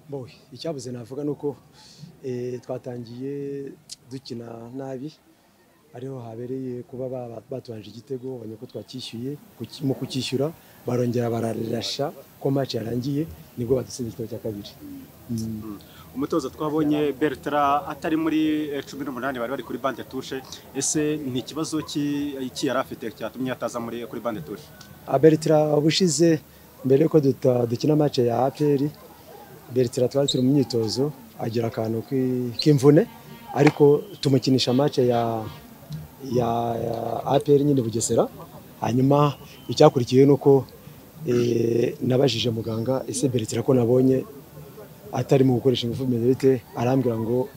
Boy, icyabuze navuga ni uko eh, twatangiye dukina nabi ariho habereye kuba ba- batubanje igitego babonye ko twacyishyuye kuki- mu kucyishyura barongera bararasha ko match yarangiye nibwo badutsinze igitego cya kabiri umutoza twabonye Bertrand atari muri eh, cumi n'umunani bari bari kuri bande tushe ese ni ikibazo ki iki yari afite cyatumye ataza muri kuri bande tushe Bertra ubushize mbere yuko duta- dukina match ya APR Bertra twari turi mu myitozo agira akantu k'i- k'imvune ariko tumukinisha match ya ya, ya APR nyine Bugesera hanyuma icyakurikiye ni uko eh, nabajije muganga ese Bertra ko nabonye atari mu gukoresha ingufu medete arambwira ngo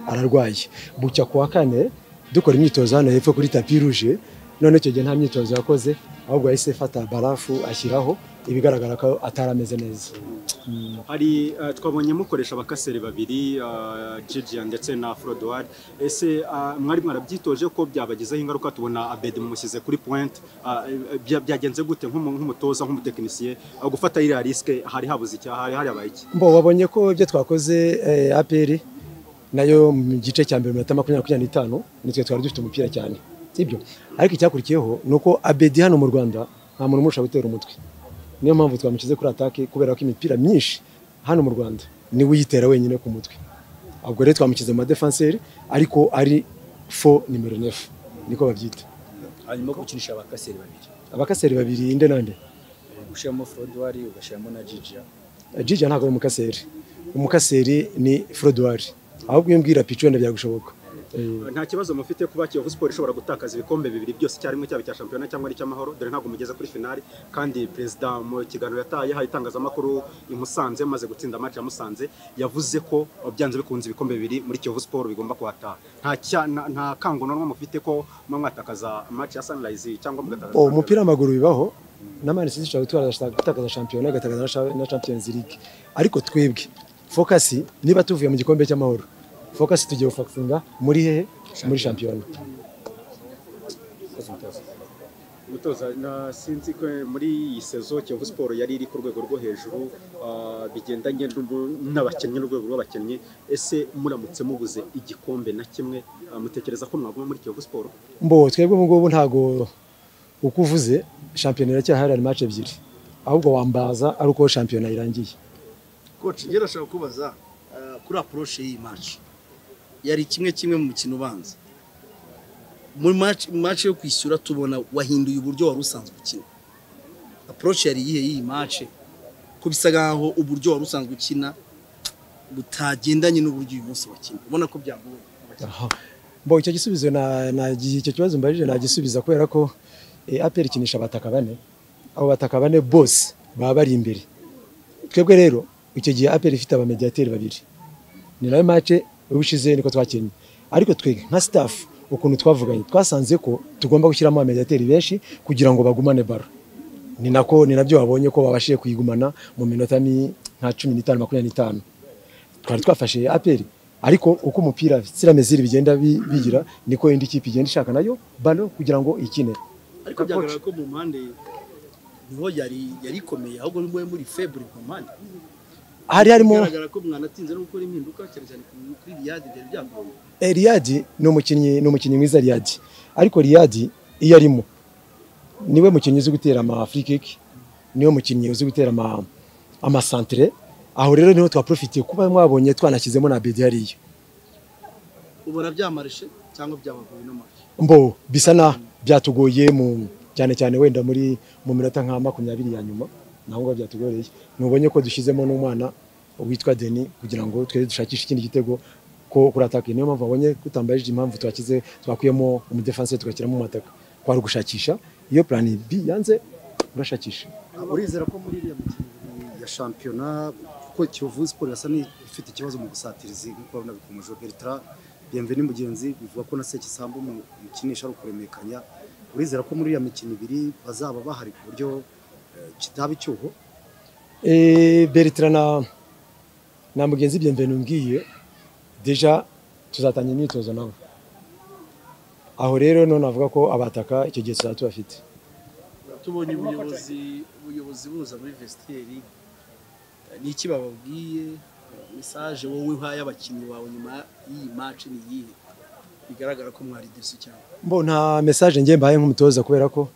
ararwaye bucya ku wa kane dukora imyitozo hano hepfo kuri tapi ruje none icyo gihe nta myitozo yakoze ahubwo yahise fata barafu ashyiraho ibigaragara ko atari ameze neza hari eh, twabonye mukoresha abakaseri babiri eh, Gigian ndetse na Frodoir ese eh, mwari mwarabyitoje ko byabagizeho ingaruka tubona Abedi mumushyize kuri point eh, eh, bya- byagenze gute nk'umu- nk'umutoza nk'umutekinisiye eh, gufata iriya risike hari habuze icyaha hari habaye iki mbo wabonye ko ibyo twakoze eh, APR nayo mu gice cya mbere mu minota makumyabiri makumyabiri n'itanu nitwe twari dufite umupira cyane sibyo ariko icyakurikiyeho ni uko Abedi hano mu Rwanda nta muntu umurusha gutera umutwe niyo mpamvu twamushyize kuri atake kubera ko imipira myinshi hano mu Rwanda niwe uyitera wenyine ku mutwe ubwo rero twamushyize mu madefanseri ariko ari fo nimero nefu niko babyita hanyuma gukinisha abakaseri babiri abakaseri babiri inde nande ushyiramo forodwari ugashyiramo na jija Jija ntabwo ari umukaseri umukaseri ni forodwari ahubwo iyo mbwira picu wenda byagushoboka Eh, nta kibazo mufite kuba Kiyovu Sport ishobora gutakaza ibikombe bibiri byose icyarimwe cyaba icya shampiyona cyangwa ari icy'amahoro dore ntabwo mugeze kuri finali kandi perezida mu kiganiro yataye aha itangazamakuru i Musanze maze gutsinda match ya Musanze yavuze ko byanze bikunze ibikombe bibiri muri Kiyovu Sport bigomba kuhataha nta cya- nta- nta kangonwa mufite ko muba mwatakaza match ya Sunrise cyangwa mugatakaza uwo umupira w'amaguru bibaho na mani siti ishobora gutwara sha- gutakaza shampiyona igatakaza na sha- na champions league ariko twebwe fokasi niba tuvuye mu gikombe cy'amahoro fokasi tugiye gufakinga muri hehe muri shampiyona Umutoza na sinzi ko muri iyi sezo Kiyovu Sport yari iri ku rwego rwo hejuru ah, bigendanye n'ubu- n'abakinnyi n'urwego rw'abakinnyi ese muramutse mubuze igikombe na kimwe ah, mutekereza ko mwaguma muri Kiyovu Sport mbo twebwe ubu ngubu ntabwo uko uvuze shampiyona iracyahari hari match ebyiri ahubwo wambaza ari uko shampiyona irangiye Coach, njye ndashaka kubaza eh, kuri approche y'iyi match. Yari kimwe kimwe mu mukino ubanza. Muri match, match yo kwishyura tubona wahinduye uburyo wari usanzwe ukina. Approche yari iyihe y'iyi match? Ko bisa nkaho uburyo wari usanzwe ukina butagendanye n'uburyo uyu munsi wakina. Ubona ko byagoye. Aha. Mbo icyo gisubizo na na icyo kibazo mbajije nagisubiza kubera ko eh, APR ikinisha abataka bane abo bataka bane bose baba bari imbere twebwe rero icyo gihe APR ifite abamediateri babiri ni nayo match ubushize niko twakinnye ariko twe nka staff ukuntu twavuganye twasanze ko tugomba gushyiramo abamediateri benshi kugira ngo bagumane baro ni nako ni nabyo babonye ko babashije kuyigumana mu minota ni nka cumi n'itanu makumyabiri n'itanu twari twafashe APR ariko uko umupira sirameziri bigenda bi- bigira niko indi kipe igenda ishaka nayo balo kugira ngo ikine Ariko byagaragara ko mu mpande niho yari yari ikomeye ahubwo muri muri faible mu mpande. hari harimo bigaragara ko mwanatinze no gukora impinduka cyane cyane kuri Riyad byari byagoye. Eh, Riyadi ni umukinnyi ni umukinnyi mwiza Riyadi ariko Riyadi iyo arimo niwe mukinnyi uzi gutera ama free kick niwe mukinnyi uzi gutera ama ama centre aho rero niho twaprofitiye kuba mwabonye twanashyizemo na Bedi hariya ubona byamarishe cyangwa byabagoye n'amafi mbo bisa na byatugoye mu cyane cyane wenda muri mu minota nka makumyabiri ya nyuma naho ngo byatugoreye nubonye ko dushyizemo n'umwana witwa Deni kugira ngo twe dushakishe ikindi gitego ko kuri atake niyo mpamvu wabonye kutambaje impamvu twakize twakuyemo umudefense tugashyiramo umwataka kwari ugushakisha iyo plan B yanze urashakisha urizera ko muri iriya mikino ibiri ya shampiyona kuko kiyovu siporo yasa n'ifite ikibazo mu gusatiriza nk'uko nabikomeje bertra bienveni mugenzi bivuga ko na sekisambu mukinisha ari ukuremekanya urizera ko muri iriya mikino ibiri bazaba bahari ku buryo eh, kitaba icyuho Eh, Bertrand na, na mugenzi Bienvenu ngiye deja tuzatangira imyitozo nabo aho rero none avuga ko abataka icyo gihe tuzaba tubafite tubonye ubuyobozi ubuyobozi buza muri vesiteri ni iki bababwiye mesaje wowe uhaye abakinnyi bawe nyuma y'iyi maci ni iyihe bigaragara ko mwari desu cyane mbo nta message ngiye mbaye nk'umutoza kubera ko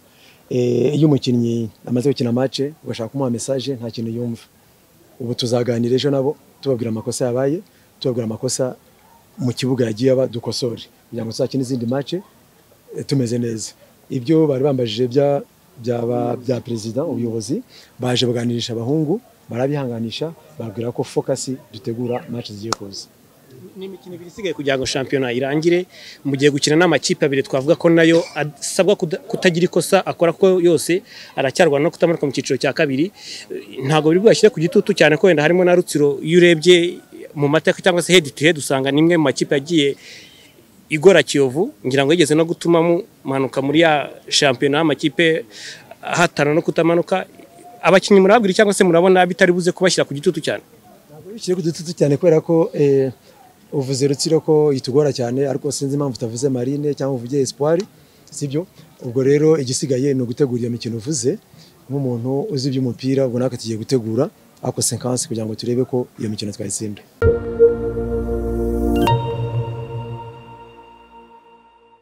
eh, iyo umukinnyi amaze gukina match ugashaka kumuha message nta kintu yumva ubu tuzaganira ejo nabo tubabwira amakosa yabaye tubabwira amakosa mu kibuga yagiye aba dukosore kugira ngo tuzakine izindi match eh, tumeze neza ibyo bari bambajije bya byaba bya perezida ubuyobozi baje baganirisha abahungu barabihanganisha babwira ko focus dutegura match zigiye kuza ni imikino ibiri isigaye kugira ngo shampiyona irangire mu gihe gukina n'amakipe abiri twavuga ko nayo asabwa kuda- kutagira ikosa akora ko yose aracyarwana no kutamanuka mu cyiciro cya kabiri Eh, ntabwo biri bwashyire ku gitutu cyane ko wenda harimo na rutsiro iyo urebye mu mateka cyangwa se head to head usanga ni imwe mu makipe yagiye igora kiyovu ngira ngo yigeze no gutuma mu mpanuka muri ya shampiyona y'amakipe ahatana no kutamanuka abakinnyi murababwira cyangwa se murabona bitari buze kubashyira ku gitutu cyane bikiri ku dututu cyane kubera ko eh, uvuze rutsiro ko itugora cyane ariko sinzi impamvu utavuze marine cyangwa uvuge espoir sibyo ubwo rero igisigaye ni ugutegura iyo mikino uvuze nk'umuntu uzi iby'umupira ubwo natwe tugiye gutegura ako sekansi kugira ngo turebe ko iyo mikino twayitsinda